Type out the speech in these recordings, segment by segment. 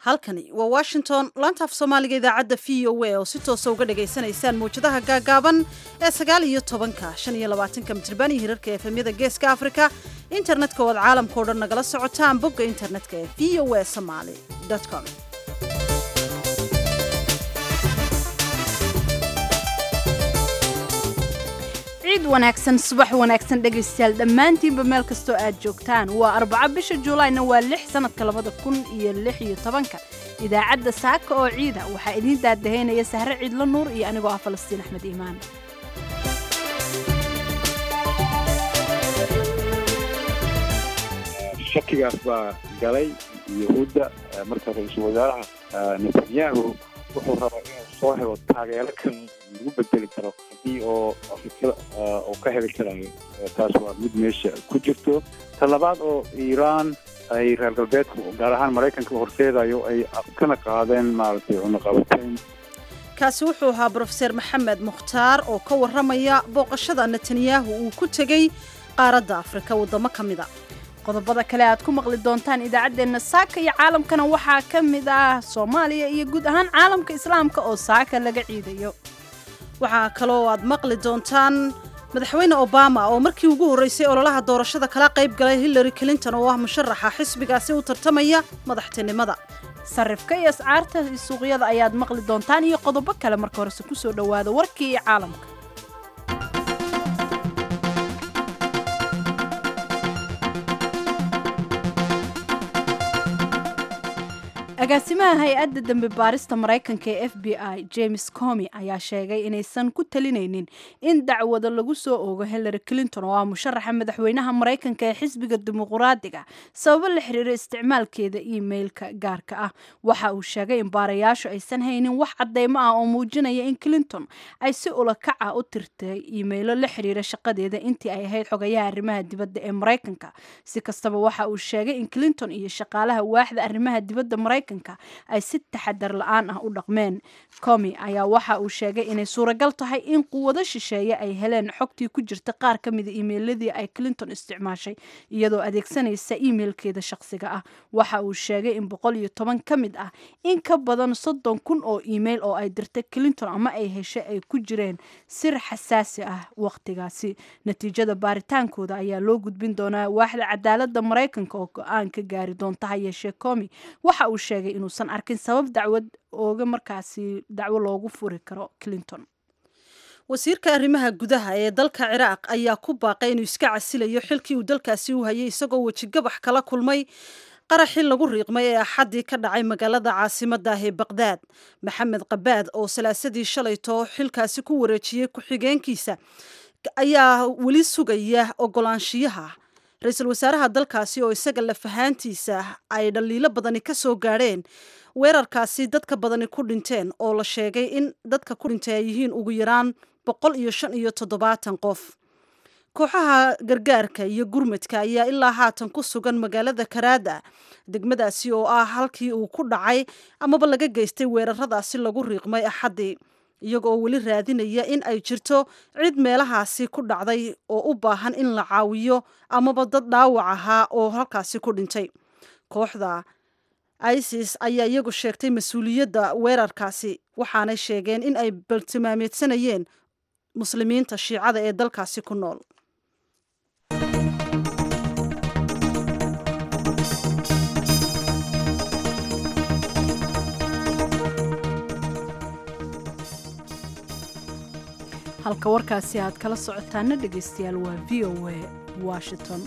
halkani waa washington laanta af soomaaliga idaacadda v o a oo si toosa uga dhagaysanaysaan mawjadaha gaagaaban ee sagaal iyo tobanka shan iyo labaatanka mitirban iyo hirarka efemyada geeska afrika internetka oo aad caalamkao dhan nagala socotaan bogga internetka ee v o a somaly com ciid wanaagsan subax wanaagsan dhegaystayaal dhammaantiinba meel kastoo aad joogtaan waa arbaco bisha juulaayna waa lix sanadka labada kun iyo lix iyo tobanka idaacadda saaka oo ciida waxaa idiin daadahaynaya sahre ciidlo nuur iyo anigoo ah falastiin axmed iimaan shakigaas baa galay yahuudda marka ra-iisul wasaaraha netanyahu wuxuu rabaa inuu soo helo taageero kan lagu bedeli karo haddii oo afrikada uu ka heli karayo taas waa mid meesha ku jirto ta labaad oo iiraan ay reer galbeedku gaar ahaan maraykanka horseedayo ay kana qaadeen maaragtay cunaqabateyn kaasi wuxuu ahaa brofeser maxamed mukhtaar oo ka warramaya booqashada netanyahu uu ku tegey qaaradda afrika waddamo ka mid a qodobada kale aad ku maqli doontaan idaacaddeenna saaka iyo caalamkana waxaa ka mid ah soomaaliya iyo guud ahaan caalamka islaamka oo saaka laga ciidayo waxaa kaloo aad maqli doontaan madaxweyne obama oo markii ugu horreysay ololaha doorashada kala qayb galay hillary clinton oo ah musharaxa xisbigaasi u tartamaya madaxtinimada sarifka iyo ascaarta suuqyada ayaad maqli doontaan iyo qodobo kale marka horese kusoo dhowaada warkii iyo caalamka agaasimaha hay-adda dembi baarista maraykanka ee f b i james comi ayaa sheegay inaysan ku talinaynin in dacwado lagu soo oogo hillary clinton oo ah musharaxa madaxweynaha maraykanka ee xisbiga dimuquraadiga sababo la xiriira isticmaalkeeda emailka gaarka ah waxa uu sheegay in baarayaashu aysan haynin wax cadeymo ah oo muujinaya in clinton ay si ulakac ah u tirtay iimaylo la xiriira shaqadeeda intii ay ahayd xogayaha arrimaha dibadda ee maraykanka si kastaba waxa uu sheegay in clinton iyo shaqaalaha waaxda arrimaha dibadda maraykanka ay si taxadar la-aan ah u dhaqmeen comi ayaa waxa uu sheegay inay suuragal tahay in quwado shisheeye ay heleen xogtii ku jirta qaar ka mida iimeyladii ay clinton isticmaashay iyadoo adeegsanaysa iimeilkeeda shaqsiga ah waxa uu sheegay in boqol iyo toban ka mid ah in ka badan soddon kun oo iimeil oo ay dirtay clinton ama ay heshay ay ku jireen sir xasaasi ah waqtigaasi natiijada baaritaankooda ayaa loo gudbin doonaa waaxda cadaalada maraykanka oo go-aan ka gaari doonta ha yeeshee comi waxa uu sheegay inuusan arkin sabab dacwad ooga markaasi dacwo loogu furi karo clinton wasiirka arrimaha gudaha ee dalka ciraaq ayaa ku baaqay inuu iska casilayo xilkii uu dalkaasi u hayay isagoo wejigabax kala kulmay qaraxii lagu riiqmay ee axaddii ka dhacay magaalada caasimadda ah ee baqdaad maxamed qabaad oo salaasadii shalayto xilkaasi ku wareejiyey ku-xigeenkiisa ayaa weli sugaya ogolaanshiyaha ra-iisul wasaaraha dalkaasi oo isaga lafahaantiisa ay dhaliilo badani ka soo gaadheen weerarkaasi dadka badani ku dhinteen oo la sheegay in dadka ku dhintay ay yihiin ugu yaraan boqol iyo shan iyo toddobaatan qof kooxaha gargaarka iyo gurmadka ayaa ilaa haatan ku sugan magaalada karaada degmadaasi oo ah halkii uu ku dhacay amaba laga geystay weeraradaasi lagu riiqmay axaddii iyaga oo weli raadinaya in ay jirto cid meelahaasi ku dhacday oo u baahan in la caawiyo amaba dad dhaawac ahaa oo halkaasi ku dhintay kooxda isis ayaa iyagu sheegtay mas-uuliyadda weerarkaasi waxaanay sheegeen in ay baltimaameedsanayeen muslimiinta shiicada ee dalkaasi ku nool halka warkaasi aad kala socotaana dhegaystayaal waa v o a washington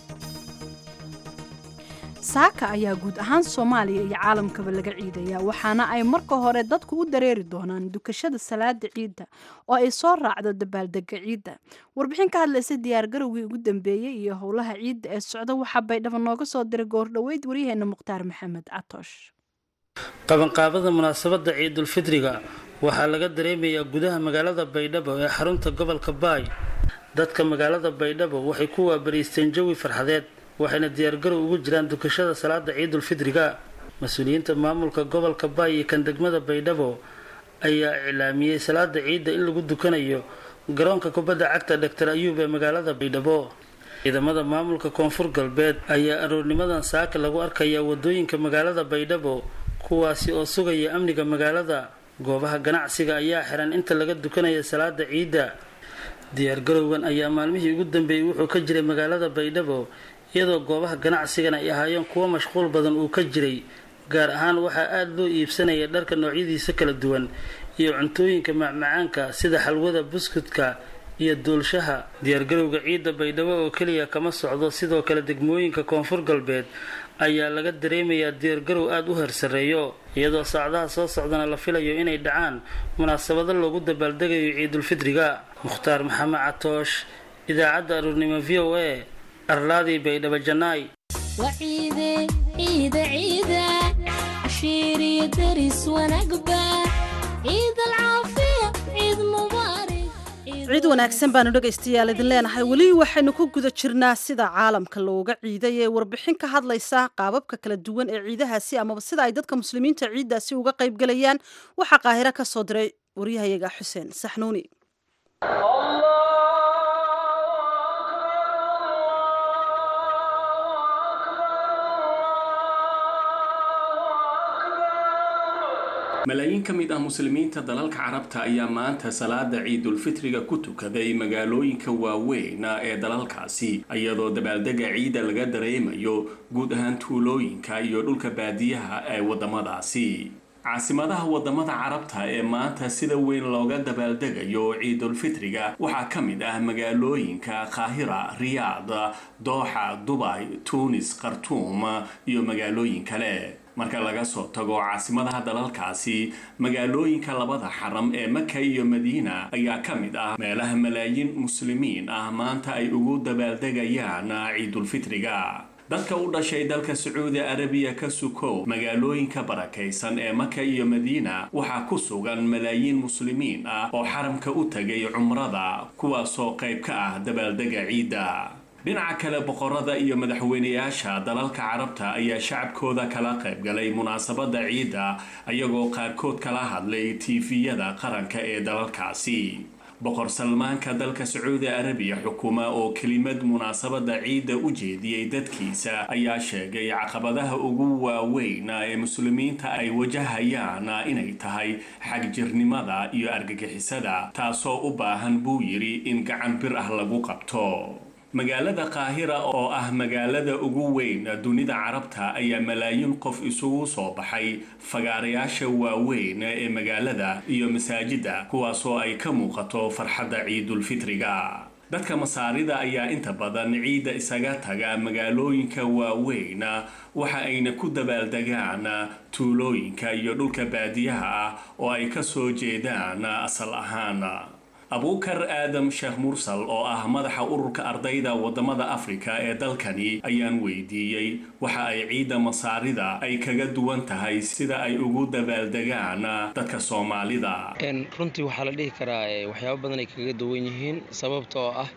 saaka ayaa guud ahaan soomaaliya iyo caalamkaba laga ciidayaa waxaana ay marka hore dadku u dareeri doonaan dukashada salaada ciidda oo ay soo raacdo dabaaldega ciidda warbixin ka hadlaysa diyaargarowgii ugu dambeeyey iyo howlaha ciidda ee socda waxaa baydhabo nooga soo diray goordhoweyd waryaheena mukhtaar maxamed catoosh qabanqaabada munaasabadda ciidulfidriga waxaa laga dareemayaa gudaha magaalada baydhabo ee xarunta gobolka baay dadka magaalada baydhabo waxay ku waabariisteen jawi farxadeed waxayna diyaargarow ugu jiraan dukashada salaada ciidulfidriga mas-uuliyiinta maamulka gobolka baay iyo kan degmada baydhabo ayaa iclaamiyey salaada ciidda in lagu dukanayo garoonka kubadda cagta doctor ayuub ee magaalada baydhabo ciidamada maamulka koonfur galbeed ayaa aroornimadan saaka lagu arkayaa wadooyinka magaalada baydhabo kuwaasi oo sugaya amniga magaalada goobaha ganacsiga ayaa xiran inta laga dukanaya salaada ciidda diyaargarowgan ayaa maalmihii ugu dambeeyey wuxuu ka jiray magaalada baydhabo iyadoo goobaha ganacsigan ay ahaayeen kuwo mashquul badan uu ka jiray gaar ahaan waxaa aada loo iibsanaya dharka noocyadiisa kala duwan iyo cuntooyinka macmacaanka sida xalwada buskudka iyo duulshaha diyaargarowga ciidda baydhabo oo keliya kama socdo sidoo kale degmooyinka koonfur galbeed ayaa laga dareemayaa diyaargarow aada u hersareeyo iyadoo saacadaha soo socdana la filayo inay dhacaan munaasabado loogu dabaaldegayo ciidulfidriga mukhtaar maxamed catoosh idaacadda aruurnimo v o a arlaadii baydhabo janaay ciid wanaagsan baanu dhegaystayaal idin leenahay weli waxaynu ku guda jirnaa sida caalamka looga ciiday ee warbixin ka hadlaysa qaababka kala duwan ee ciidahaasi amaba sida ay dadka muslimiinta ciiddaasi uga qaybgalayaan waxaa qaahiro ka soo diray waryahayaga xuseen saxnuuni malaayiin ka mid ah muslimiinta dalalka carabta ayaa maanta salaada ciidulfitriga ku tukaday magaalooyinka waaweyn ee dalalkaasi iyadoo dabaaldega ciidda laga dareemayo guud ahaan tuulooyinka iyo dhulka baadiyaha ee wadamadaasi caasimadaha wadamada carabta ee maanta sida weyn looga dabaaldegayo ciidulfitriga waxaa ka mid ah magaalooyinka qaahira riyaad dooxa dubay tuunis khartuum iyo magaalooyin kale marka laga soo tago caasimadaha dalalkaasi magaalooyinka labada xaram ee maka iyo madiina ayaa ka mid ah meelaha malaayiin muslimiin ah maanta ay ugu dabaaldegayaan ciidulfitriga dadka u dhashay dalka sacuudi arabiya ka sukow magaalooyinka barakaysan ee maka iyo madiina waxaa ku sugan malaayiin muslimiin ah oo xaramka u tagay cumrada kuwaasoo qayb ka ah dabaaldega ciidda dhinaca kale boqorada iyo madaxweynayaasha dalalka carabta ayaa shacabkooda kala qaybgalay munaasabada ciidda ayagoo qaarkood kala hadlay tiifiyada qaranka ee dalalkaasi boqor salmaanka dalka sacuudi arabiya xukuma oo kelimad munaasabada ciidda u jeediyey dadkiisa ayaa sheegay caqabadaha ugu waaweyn ee muslimiinta ay wajahayaan inay tahay xagjirnimada iyo argagixisada taasoo u baahan buu yidhi in gacan bir ah lagu qabto magaalada qaahira oo ah magaalada ugu weyn dunida carabta ayaa malaayiin qof isugu soo baxay fagaarayaasha waaweyn ee magaalada iyo masaajida kuwaasoo ay ka muuqato farxadda ciidulfitriga dadka masaarida ayaa inta badan ciidda isaga taga magaalooyinka waaweyn waxa ayna ku dabaaldegaan tuulooyinka iyo dhulka baadiyaha ah oo ay ka soo jeedaan asal ahaan abuukar aadam sheekh mursal oo ah madaxa ururka ardayda wadamada afrika ee dalkani ayaan weydiiyey waxa ay ciidda masaarida ay kaga duwan tahay sida ay ugu dabaaldegaan dadka soomaalida runtii waxaa la dhihi karaa waxyaabo badan ay kaga duwan yihiin sababta oo ah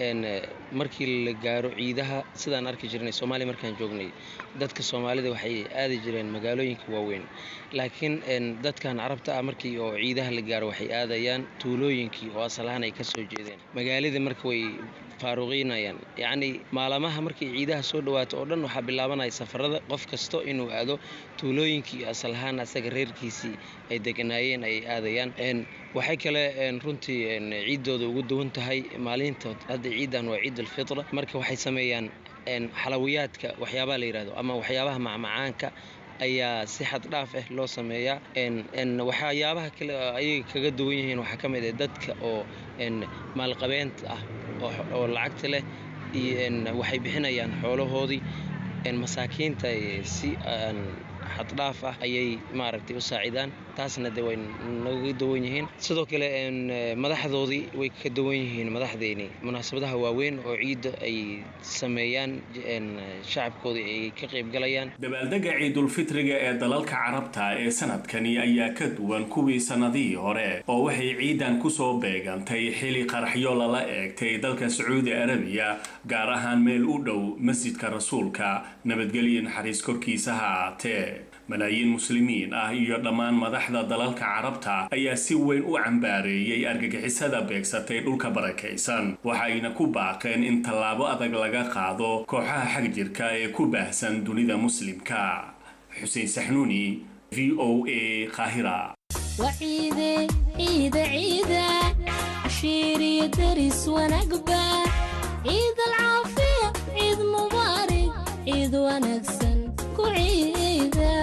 markii la gaaro ciidaha sidaan arki jirnay soomaaliya markaan joognay dadka soomaalida waxay aadi jireen magaalooyinka waaweyn laakiin dadkan carabta ah markii oo ciidaha la gaaro waxay aadayaan tuulooyinkii oo asalahaan ay ka soo jeedeen magaaladii marka way faaruqiinayaan yacnii maalamaha markay ciidaha soo dhawaato oo dhan waxaa bilaabanaya safarada qof kasto inuu aado tuulooyinkii asal ahaan asaga reerkiisii ay deganaayeen ay aadayaan waxay kale runtii ciiddooda ugu duwan tahay maalintood hadda ciiddan waa ciid alfitra marka waxay sameeyaan xalawiyaadka waxyaabaha la yidhahdo ama waxyaabaha macmacaanka ayaa si xad dhaaf ah loo sameeyaa waxyaabaha kale ayay kaga duwan yihiin waxaa ka mid ah dadka oo maalqabeenta ah oo lacagta leh waxay bixinayaan xoolahoodii masaakiinta si xaddhaaf ah ayay maaragtay u saacidaan taasna de way naga duwan yihiin sidoo kale madaxdoodii way ka duwan yihiin madaxdeeni munaasabadaha waaweyn oo ciidda ay sameeyaan shacabkoodii ay ka qaybgalayaan dabaaldega ciidulfitriga ee dalalka carabta ee sanadkani ayaa ka duwan kuwii sannadihii hore oo waxay ciidan kusoo beegantay xili qaraxyo lala eegtay dalka sacuudi arabiya gaar ahaan meel u dhow masjidka rasuulka nabadgelyo naxariis korkiisa ha ahaatee malaayiin muslimiin ah iyo dhammaan madaxda dalalka carabta ayaa si weyn u cambaareeyey argagixisada beegsatay dhulka barakaysan waxayna ku baaqeen in tallaabo adag laga qaado kooxaha xag jirka ee ku baahsan dunida muslimka xuseen saxnuuni v o a qaahira وعيدة عيدة عيدة عشير يدرس ونقبة عيد العافية عيد مبارك عيد ونكسن كعيدة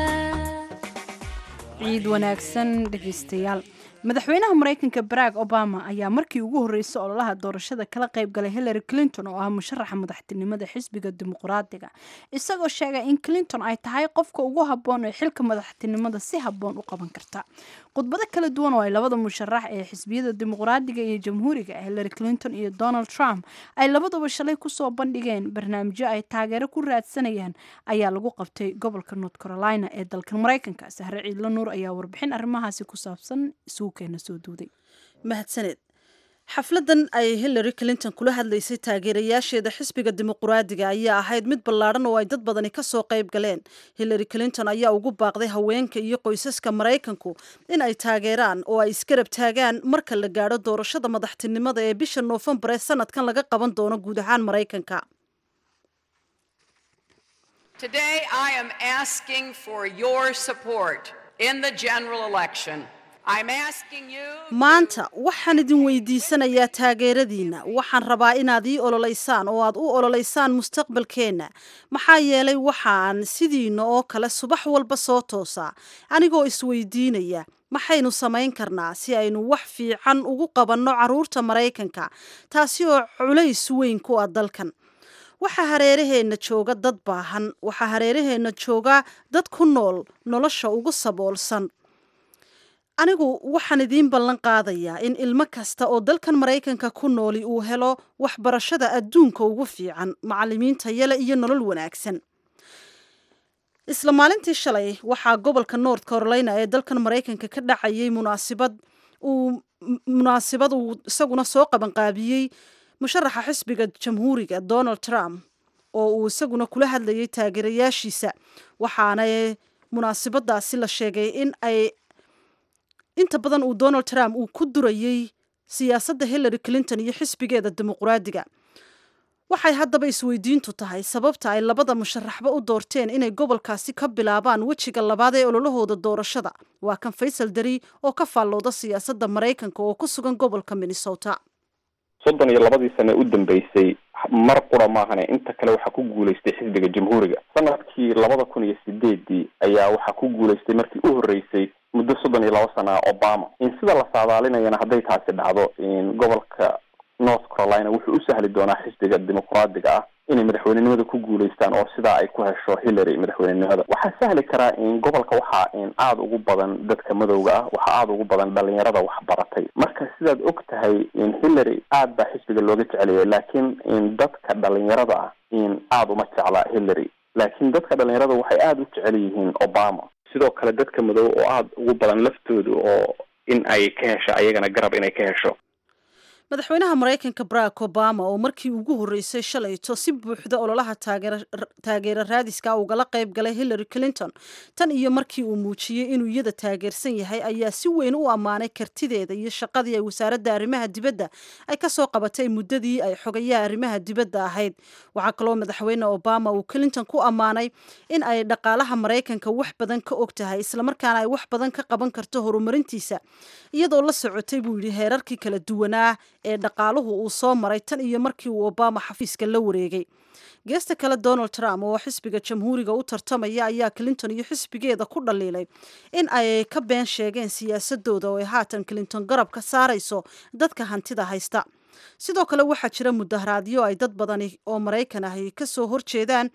ciid wanaagsan dhegeystayaal madaxweynaha maraykanka barack obama ayaa markii ugu horreysay ololaha doorashada kala qayb galay hillary clinton oo ah musharaxa madaxtinimada xisbiga dimuqraadiga isagoo sheegay in clinton ay tahay qofka ugu habboon ee xilka madaxtinimada si habboon u qaban karta khudbado kala duwan oo ay labada musharax ee xisbiyada dimuqraadiga iyo jamhuuriga hillary clinton iyo donald trump ay labaduba shalay kusoo bandhigeen barnaamijyo ay taageero ku raadsanayaan ayaa lagu qabtay gobolka north carolina ee dalkan maraykanka sahre ciidlo nuur ayaa warbixin arrimahaasi ku saabsan isuukeena soo duuday mahadsaneed xafladan ay hillary clinton kula hadlaysay taageerayaasheeda xisbiga dimuqraadiga ayaa ahayd mid ballaadhan oo ay dad badani kasoo qayb galeen hillary clinton ayaa ugu baaqday haweenka iyo qoysaska maraykanku in ay taageeraan oo ay isgarab taagaan marka la gaadho doorashada madaxtinimada ee bisha noofembar ee sanadkan laga qaban doono guud ahaan maraykanka Today, I am asking for your support in the general election. I'm asking you. maanta waxaan idin weydiisanayaa taageeradiinna waxaan rabaa inaad ii ololeysaan oo aad u ololeysaan mustaqbalkeenna maxaa yeelay waxaan sidiina oo kale subax walba soo toosaa anigoo isweydiinaya maxaynu samayn karnaa si aynu wax fiican ugu qabanno carruurta maraykanka taasi oo culays weyn ku ah dalkan waxaa hareeraheenna jooga dad baahan waxaa hareeraheenna jooga dad ku nool nolosha ugu saboolsan anigu waxaan idiin ballan qaadayaa in ilmo kasta oo dalkan maraykanka ku nooli uu helo waxbarashada adduunka ugu fiican macallimiinta yale iyo nolol wanaagsan isla maalintii shalay waxaa gobolka north carolina ee dalkan maraykanka ka dhacayay munaasibad uu munaasibad uu isaguna soo qabanqaabiyey musharaxa xisbiga jamhuuriga donald trump oo uu isaguna kula hadlayay taageerayaashiisa waxaana munaasibadaasi la sheegay in ay inta badan uu donald trump uu ku durayey siyaasadda hillary clinton iyo xisbigeeda dimuqraadiga waxay haddaba isweydiintu tahay sababta ay labada musharaxba u doorteen inay gobolkaasi ka bilaabaan wejiga labaad ee ololahooda doorashada waa kan faysal dari oo ka faallooda siyaasadda maraykanka oo ku sugan gobolka minnesota soddon iyo labadii sane u dambeysay mar qura maahane inta kale waxaa ku guulaystay xisbiga jamhuuriga sanadkii labada kun iyo sideedii ayaa waxaa ku guulaystay markii u horreysay muddo soddon iyo laba sana obama in sida la saadaalinayana hadday taasi dhacdo in gobolka north carolina wuxuu u sahli doonaa xisbiga dimuqraadiga ah inay madaxweynenimada ku guulaystaan oo sidaa ay ku hesho hillary madaxweynenimada waxaa sahli karaa in gobolka waxaa in aada ugu badan dadka madowga ah waxaa aada ugu badan dhalinyarada waxbaratay marka sidaad og tahay in hillary aad baa xisbiga looga jeceliyay laakiin in dadka dhalinyarada ah in aada uma jecla hillary laakiin dadka dhalinyarada waxay aada u jecel yihiin obama sidoo kale dadka madow oo aada ugu badan laftooda oo in ay ka hesho ayagana garab inay ka hesho madaxweynaha maraykanka barack obama oo markii ugu horreysay shalayto si buuxda ololaha taageero raadiska ugala qayb galay hillary clinton tan iyo markii uu muujiyey inuu iyada taageersan yahay ayaa si weyn u ammaanay kartideeda iyo shaqadii ay wasaaradda arrimaha dibadda ay kasoo qabatay muddadii ay xogayaha arrimaha dibadda ahayd waxaa kaloo madaxweyne obama uu clinton ku ammaanay in ay dhaqaalaha maraykanka wax badan ka og tahay islamarkaana ay wax badan ka qaban karto horumarintiisa iyadoo la socotay buu yidhi heerarkii kala duwanaa ee dhaqaaluhu uu soo maray tan iyo markii uu obama xafiiska la wareegay geesta kale donald trump oo xisbiga jamhuuriga u tartamaya ayaa clinton iyo xisbigeeda ku dhaliilay in ay ka been sheegeen siyaasadooda oo ay haatan clinton garab ka saarayso dadka hantida haysta sidoo kale waxaa jira mudaharaadyo ay dad badani oo maraykan ahi kasoo horjeedaan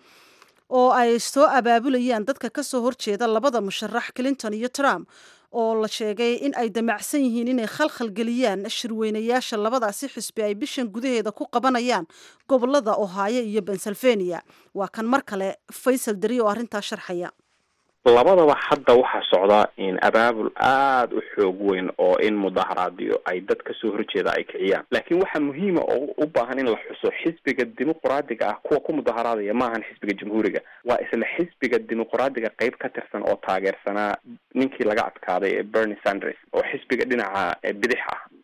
oo ay soo abaabulayaan dadka kasoo horjeeda labada musharax clinton iyo trump oo la sheegay in ay damacsan yihiin inay khalkhal geliyaan shirweynayaasha labadaasi xisbi ay bishan gudaheeda ku qabanayaan gobolada ohaayo iyo pennsylvania waa kan mar kale faysal dari oo arrintaa sharxaya labadaba hadda waxaa socdaa in abaabul aada u xoog weyn oo in mudaharaadyo ay dad kasoo horjeeda ay kiciyaan laakiin waxaa muhiima oo u baahan in la xuso xisbiga dimuqraadiga ah kuwa ku mudaharaadaya maahan xisbiga jamhuuriga waa isla xisbiga dimuqraadiga qeyb ka tirsan oo taageersanaa ninkii laga adkaaday ee bernie sanders oo xisbiga dhinaca bidix ah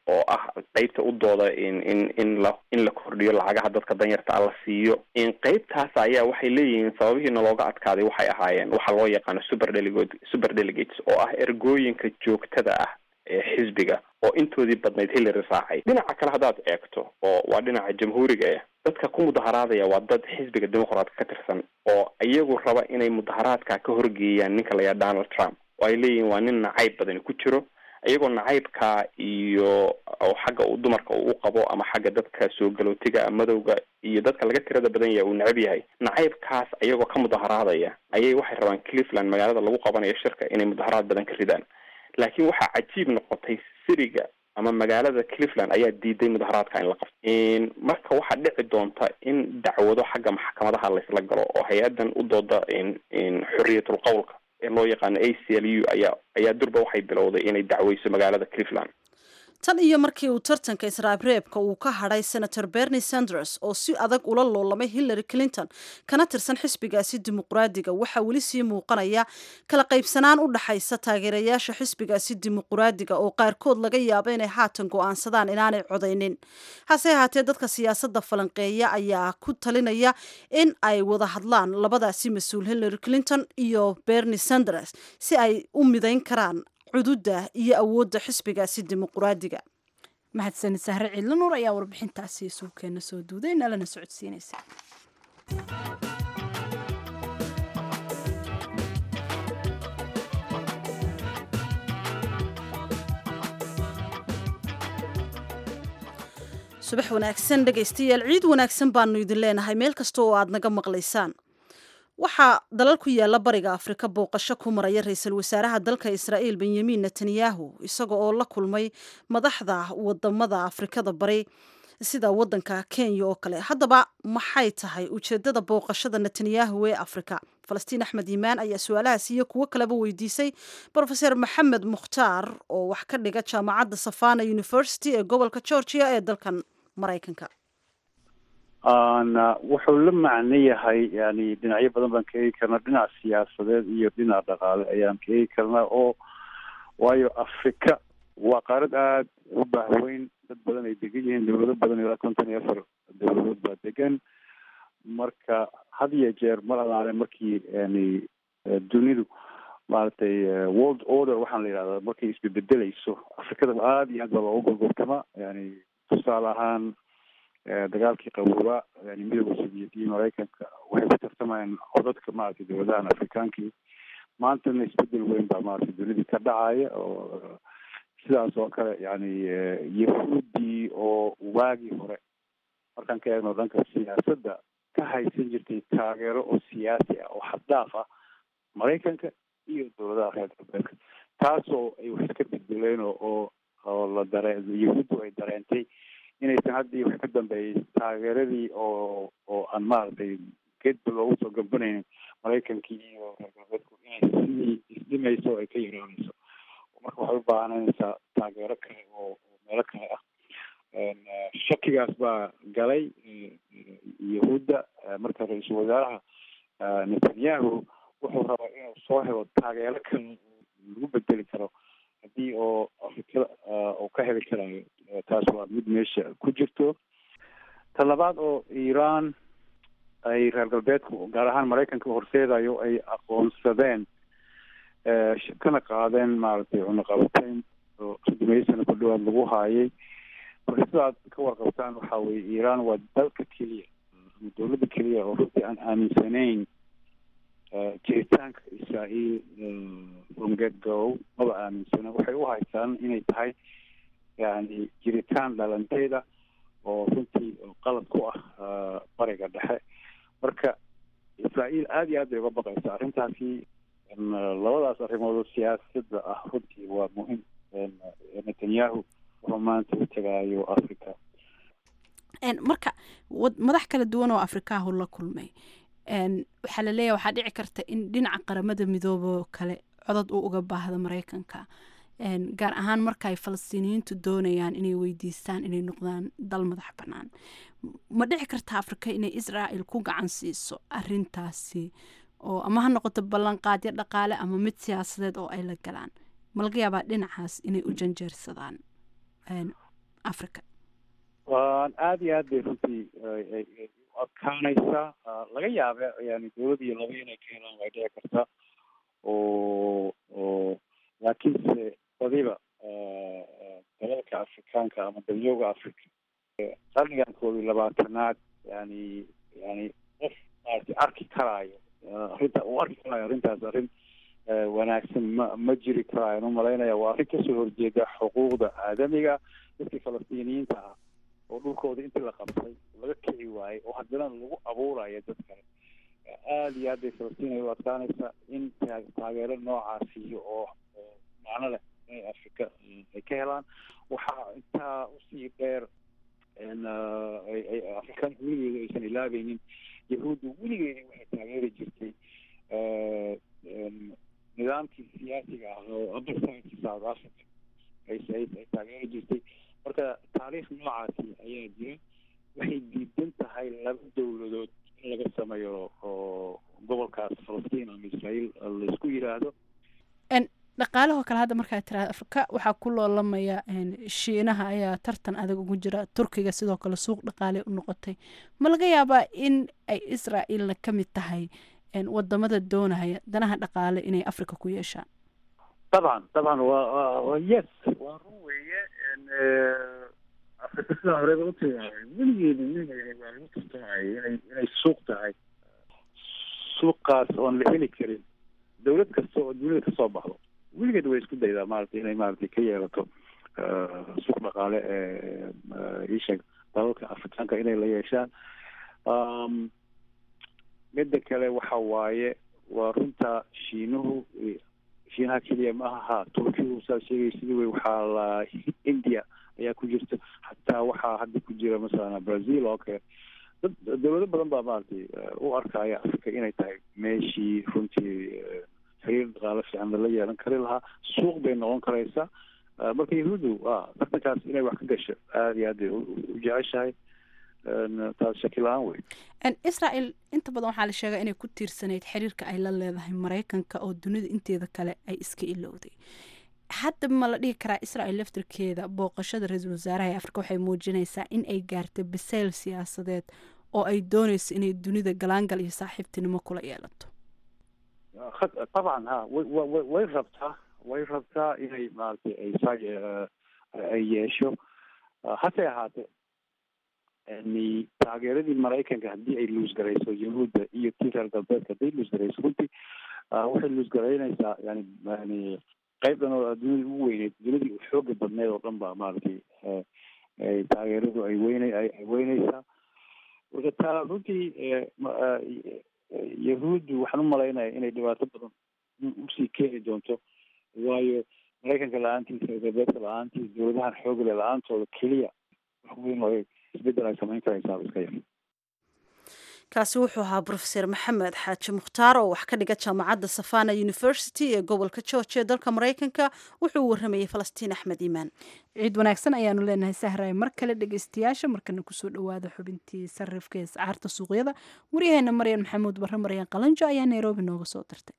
oo ah qeybta u dooda in in in la in la kordhiyo lacagaha dadka danyarta ah la siiyo in qeybtaas ayaa waxay leeyihiin sababihiina looga adkaaday waxay ahaayeen waxa loo yaqaano super delegate super delegates oo ah ergooyinka joogtada ah ee xisbiga oo intoodii badnayd hillary raacay dhinaca kale haddaad eegto oo waa dhinaca jamhuuriga ah dadka ku mudaharaadaya waa dad xisbiga dimuqraadka ka tirsan oo iyagu raba inay mudaharaadka ka horgeeyaan ninka layaa donald trump oo ay leeyihiin waa nin nacayb badani ku jiro iyagoo nacaybka iyo xagga uu dumarka uu qabo ama xagga dadka soo galootiga madowga iyo dadka laga tirada badan yahay uu necab yahay nacaybkaas iyagoo ka mudaharaadaya ayay waxay rabaan cleveland magaalada lagu qabanayo shirka inay mudaharaad badan ka ridaan laakiin waxaa cajiib noqotay siriga ama magaalada cleveland ayaa diiday mudaharaadka in la qabto marka waxaa dhici doonta in dacwado xagga maxkamadaha laysla galo oo hay-adan u dooda xorriyatul qowlka ee loo yaqaano a c l u ayaa ayaa durba waxay bilowday inay dacweyso magaalada cleveland tan iyo markii uu tartanka israabreebka uu ka hadhay senator bernie sanders oo si adag ula loolamay hillary clinton kana tirsan xisbigaasi dimuqraadiga waxaa weli sii muuqanaya kala qaybsanaan u dhaxaysa taageerayaasha xisbigaasi dimuqraadiga oo qaarkood laga yaabo inay haatan go'aansadaan inaanay codaynin hase ahaatee dadka siyaasadda falanqeeya ayaa ku talinaya in ay wada hadlaan labadaasi mas-uul hillary clinton iyo bernie sanders si ay u midayn karaan cududa iyo awoodda xisbigaasi dimuqraadiga mahadsanid sahre ciidla nuur ayaa warbixintaasi suukeena soo duuday nalana socodsiinaysa subax wanaagsan dhegaystayaal ciid wanaagsan baanu idin leenahay meel kasta oo aad naga maqlaysaan waxaa dalal ku yaala bariga afrika booqasho ku maraya ra-iisul wasaaraha dalka israa'iil benyamin netanyahu isaga oo la kulmay madaxda wadamada afrikada bari sida wadanka kenya oo kale haddaba maxay tahay ujeedada booqashada netanyahu ee afrika falastiin axmed yimaan ayaa su-aalahaas iyo kuwo kaleba weydiisay rofeor maxamed mukhtaar oo wax ka dhiga jaamacadda savana university ee gobolka georgia ee dalkan maraykanka wuxuu la macno yahay yani dhinacyo badan baan ka eegi karnaa dhinac siyaasadeed iyo dhinac dhaqaale ayaan ka eegi karnaa oo waayo afrika waa qaarad aada u baahweyn dad badan ay degan yihiin dawlado badan ilaa konton iyo afar dawladood baa degan marka had iyo jeer mar alaale markii yani dunidu maaragtay world order waxaan la yidhahdaa markay isbebedelayso afrikada aada iyo aad baa looga gorgortama yani tusaale ahaan dagaalkii qaboobaa yani midooda soviet iyo maraykanka waxay ku tartamayaan codadka maaragtay dawladahan afrikaankii maantana isbedel weyn baa maaragtay dunidii ka dhacaya oo sidaas oo kale yani yahuudii oo waagii hore markaan ka eegno dhanka siyaasadda ka haysan jirtay taageero oo siyaasi ah oo xaddaaf ah maraykanka iyo dawladaha reer galbeedka taasoo ay wax ka beddeleen oo oo la dare yahuuddu ay dareentay inaysan haddii wax ka dambeeyay taageeradii oo oo aan maaragtay geedba loogu soo gambanaynin maraykankii iyo reer galbeedku inay sidii isdhimayso ay ka yaraanayso marka waxay u baahanaysaa taageero kale oo oo meelo kale ah shakigaas baa galay yahuudda marka ra-iisul wasaaraha netanyahu wuxuu rabaa inuu soo helo taageero kale lagu bedeli karo haddii oo afrikada uu ka heli karayo taas waa mid meesha ku jirto ta labaad oo iran ay reer galbeedku gaar ahaan maraykanka horseedayo ay aqoonsadeen kana qaadeen maaragtay cunaqabateyn oo sodomeeyo sano ku dhawaad lagu haayay marka sidaad ka warqabtaan waxa weye iran waa dalka keliya ama dawladda keliya oo runtii aan aaminsanayn jiritaanka israael from get go maba aaminsana waxay u haystaan inay tahay yani jiritaan dhalanteeda oo runtii qalad ku ah bariga dhexe marka israael aada iyo aad bay uga baqaysa arrintaasi labadaas arrimood oo siyaasadda ah runtii waa muhim netanyahu wuxuu maanta u tegaayo africa marka madax kala duwan oo afrikaahu la kulmay waxaa la leeyahay waxaa dhici karta in dhinaca qaramada midoobo kale codod uu uga baahdo maraykanka gaar ahaan marka ay falastiiniyiintu doonayaan inay weydiistaan inay noqdaan dal madax bannaan ma dhici karta afrika inay israel ku gacan siiso arintaasi oo ama ha noqoto ballanqaadyo dhaqaale ama mid siyaasadeed oo ay la galaan ma laga yaabaa dhinacaas inay u janjeersadaan africa waan aada iyo aad bay runtii u adkaanaysaa laga yaaba yani dowlad iyo laba inay ka helaan way dhici kartaa oo oo laakiinse badiba dalalka afrikaanka ama dalyooga africa qarnigan koob iyo labaatanaad yani yani qof maaragtay arki karaayo arrinta uu arki karaayo arrintaas arrin wanaagsan ma ma jiri karaayan umalaynaya waa arrin kasoo horjeeda xuquuqda aadamiga dadkii falastiiniyiinta ah oo dhulkooda intii la qabtay laga kici waayey oo haddana lagu abuuraya dad kale aada iyo aad bay falastiin ay u adkaanaysaa in taageero noocaasiyo oo macno leh inay afrika ay ka helaan waxaa intaa usii dheer afrikaanka weligeeda aysan ilaabeynin yahuudda weligeeda waxay taageeri jirtay nidaamkii siyaasiga ah oo apartheidka south africa ay ay taageeri jirtay marka taariikh noocaasi ayaa jira waxay diidan tahay laba dowladood in laga sameeyo oo gobolkaas falastiin ama israael laisku yiraahdo dhaqaalahoo kale hadda markaa tiraada afrika waxaa ku loolamaya shiinaha ayaa tartan adag ugu jira turkiga sidoo kale suuq dhaqaale u noqotay ma laga yaabaa in ay israaelna ka mid tahay wadamada doonaya danaha dhaqaale inay africa ku yeeshaan dabcan dabcan wa yes waa run weeye afrika sidaa horeba utigaay weligeeda weligeeda waa lagu tartamayay inay inay suuq tahay suuqaas oon la heli karin dowlad kasta oo dunida kasoo baxdo weligeed way isku daydaa maaragtay inay maaragtay ka yeelato suuq dhaqaale ee iisheeg dalalka afrikaanka inay la yeeshaan midda kale waxa waaye waa runta shiinuhu shiinaha keliya ma aha turkigu saa sheegay sidii wey waxaa la india ayaa ku jirta xataa waxaa hadda ku jira masalan brazil oo kale dad dowlado badan baa maaragtay u arkaya africa inay tahay meeshii runtii xiriir dhaqaale fiican lala yeelan kari lahaa suuq bay noqon karaysaa marka yahuuddu a tartankaas inay wax ka gasho aada iyo aad bay u jeceshahay taas shaki la-aan wey israel inta badan waxaa la sheegaa inay ku tiirsanayd xiriirka ay la leedahay maraykanka oo dunida inteeda kale ay iska ilowday hadda ma la dhihi karaa israel laftirkeeda booqashada ra-iisul wasaaraha ee afrika waxay muujinaysaa in ay gaartay bisayl siyaasadeed oo ay dooneyso inay dunida galaangal iyo saaxiibtinimo kula yeelato dabcan ha way way rabtaa way rabtaa inay maaragtay ay saa ay yeesho hase ahaatee yani taageeradii maraykanka haddii ay luusgarayso yahuudda iyo tii reer galbeedka hadday luusgarayso runtii waxay luusgaraynaysaa yani yani qayb dhan oo dunida ugu weyneyd dunidii xooga badneed oo dhan ba maaragtay taageeradu ay weyne ay weyneysaa marka taa runtii yahuuddu waxaan u malaynaya inay dhibaato badan usii keeni doonto waayo maraykanka la-aantiisa reer galbeedka la-aantiisa dowladahan xoogale la-aantooda keliya wax weyn oo isbedel ay samayn karaysaa iska yar kaasi wuxuu ahaa brofeser maxamed xaaji mukhtaar oo wax ka dhiga jaamacadda safana university ee gobolka georgia ee dalka maraykanka wuxuu waramayey falastiin axmed iimaan ciid wanaagsan ayaanu leenahay sahray mar kale dhegeystayaasha markana kusoo dhawaada xubintii sarifka ee sacaarta suuqyada waryaheena maryan maxamuud barre maryan qalanjo ayaa nairobi nooga soo dirtay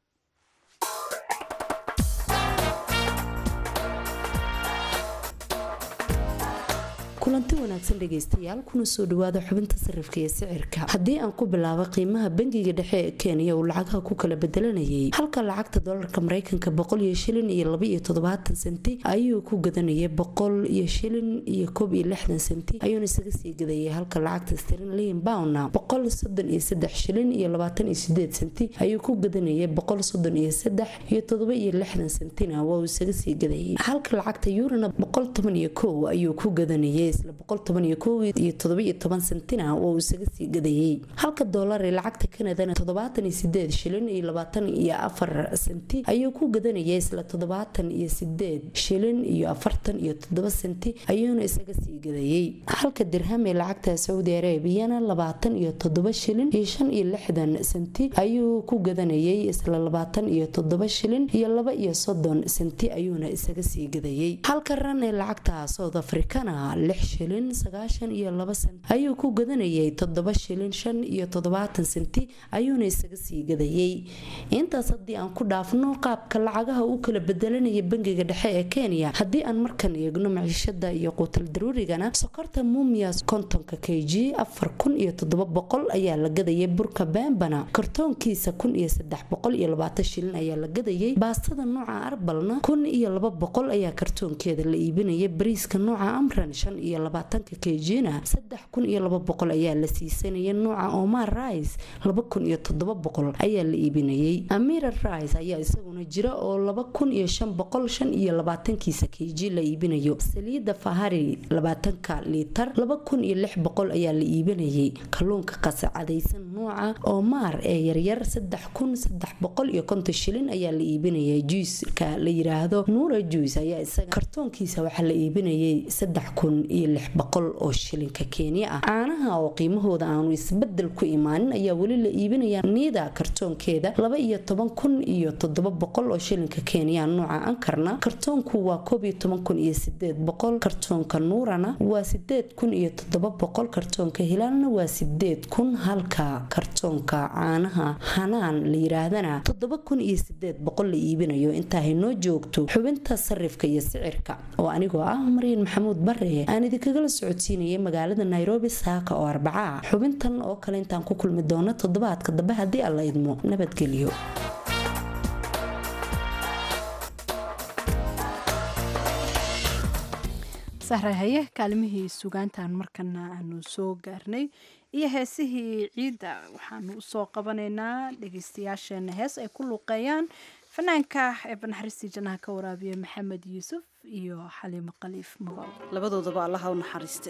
kulanti wanaagsan dhegaystayaal kuna soo dhawaada xubinta sarifka iyo sicirka haddii aan ku bilaabo qiimaha bangiga dhexe ee kenya uu lacagaha ku kala bedelanayay halka lacagta dolarka mareykanka boqol iyo shilin iyo laba iyo toddobaatan senti ayuu ku gadanayay boqol iyo shilin iyo koob iyo lixdan senti ayuuna isaga sii gadayay halka lacagta sterlin bowna boqol soddon iyo saddex shilin iyo labaatan iyo sideed senti ayuu ku gadanayay boqol soddon iyo saddex iyo toddoba iyo lixdan sentina waa uu isaga sii gadayay halka lacagta yurana boqol toban iyo kow ayuu ku gadanayay isla boqol toban iyo kow iyo todoba iyo toban sentina waa uu isaga sii gadayay halka doolar ee lacagta kanadana toddobaatan iyo sideed shilin iyo labaatan iyo afar senti ayuu ku gadanayay isla toddobaatan iyo sideed shilin iyo afartan iyo toddoba senti ayuuna isaga sii gadayay halka dirham ee lacagta saudi arabiyana labaatan iyo toddoba shilin iyo shan iyo lixdan senti ayuu ku gadanayay isla labaatan iyo toddoba shilin iyo laba iyo soddon senti ayuuna isaga sii gadayay halka ran ee lacagta south africana lix shilin sagaashan iyo laba senti ayuu ku gadanayay toddoba shilin shan iyo toddobaatan senti ayuuna isaga sii gadayay intaas haddii aan ku dhaafno qaabka lacagaha u kala bedelanaya bangiga dhexe ee kenya haddii aan markan eegno maciishada iyo quutal daruurigana sokorta mumias kontonka k g afar kun iyo toddoba boqol ayaa la gadayay burka bembana kartoonkiisa kun iyo saddex boqol iyo labaatan shilin ayaa la gadayay baastada nooca arbalna kun iyo laba boqol ayaa kartoonkeeda la iibinaya bariiska nooca amran shan iyo labaatanka k g-na saddex kun iyo laba boqol ayaa la siisanaya nooca omar rice laba kun iyo toddoba boqol ayaa la iibinayay amira rice ayaa isaguna jira oo laba kun iyo shan boqol shan iyo labaatankiisa k g la iibinayo saliida fahari labaatanka liitar laba kun iyo lix boqol ayaa la iibinayay kalluunka qasacadaysan nooca omar ee yaryar saddex kun saddex boqol iyo konton shilin ayaa la iibinayay juiska la yiraahdo nuura juice ayaa isaga kartoonkiisa waxaa la iibinayay saddex kun iyo lix boqol oo shilinka kenya ah caanaha oo qiimahooda aanu isbedel ku imaanin ayaa weli la iibinaya niida kartoonkeeda laba iyo toban kun iyo toddoba boqol oo shilinka kenya nooca ankarna kartoonku waa koob iyo toban kun iyo sideed boqol kartoonka nuurana waa sideed kun iyo toddoba boqol kartoonka hilaalna waa sideed kun halka kartoonka caanaha hanaan la yiraahdana toddoba kun iyo sideed boqol la iibinayo intaa haynoo joogto xubinta sarifka iyo sicirka oo anigoo ah maryan maxamuud bare aan idinkagala socodsiinayay magaalada nairobi saaka oo arbaca xubintan oo kale intaan ku kulmi doono toddobaadka dambe haddii alla idmo nabadgelyo sahra haye kaalimihii sugaantan markana aanu soo gaarnay iyo heesihii ciidda waxaanu usoo qabanaynaa dhegeystayaasheena hees ay ku luuqeeyaan fanaanka ee banaxariistii jannaha ka waraabiya maxamed yuusuf iyo xaliimo khaliif magool labadoodaba allaha u naxariiste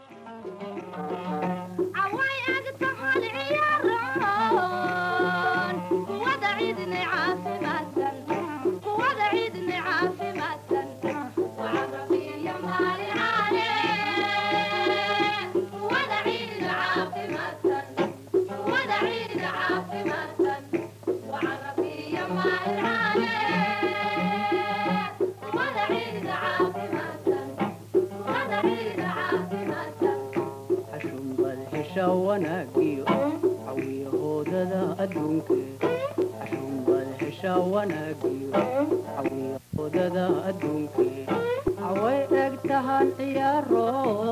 wanaagiyo cawiyahoodada adduunke xashunbad hesha wanaagiyo cawiyahoodada adduunke caway eg tahan ciyaaro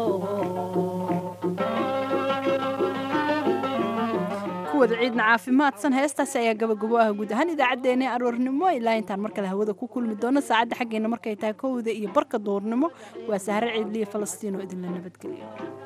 kuwada ciidna caafimaadsan heestaasi ayaa gabagabo ah guud ahaan idaacaddeenna ee aroornimo ilaa intaan mar kale hawada ku kulmi doono saacadda xaggeena markay tahay kowda iyo barka duurnimo waa sahre ciidliya falastiin oo idinla nabadgeliyo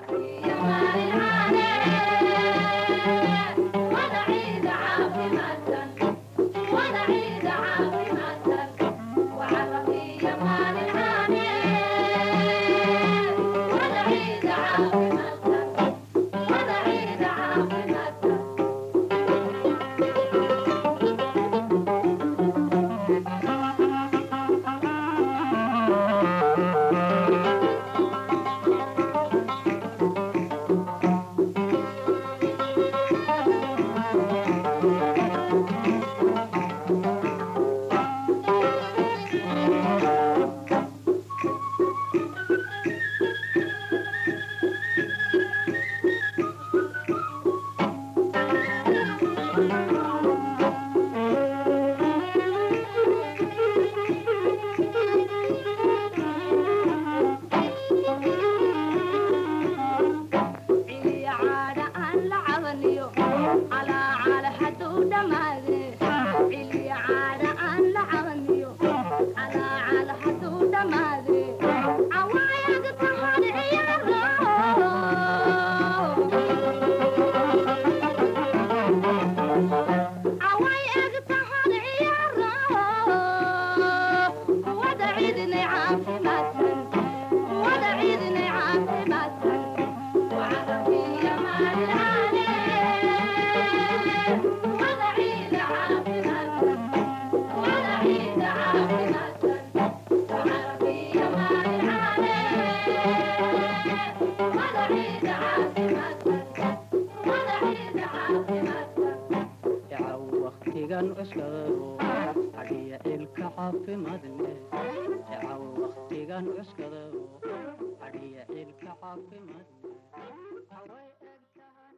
waqtigan cuskadaro adhiya ilka caafimaad leh jacaw waqtigan cuskadaro cadhiya ciilka caafimaad haway eg tahan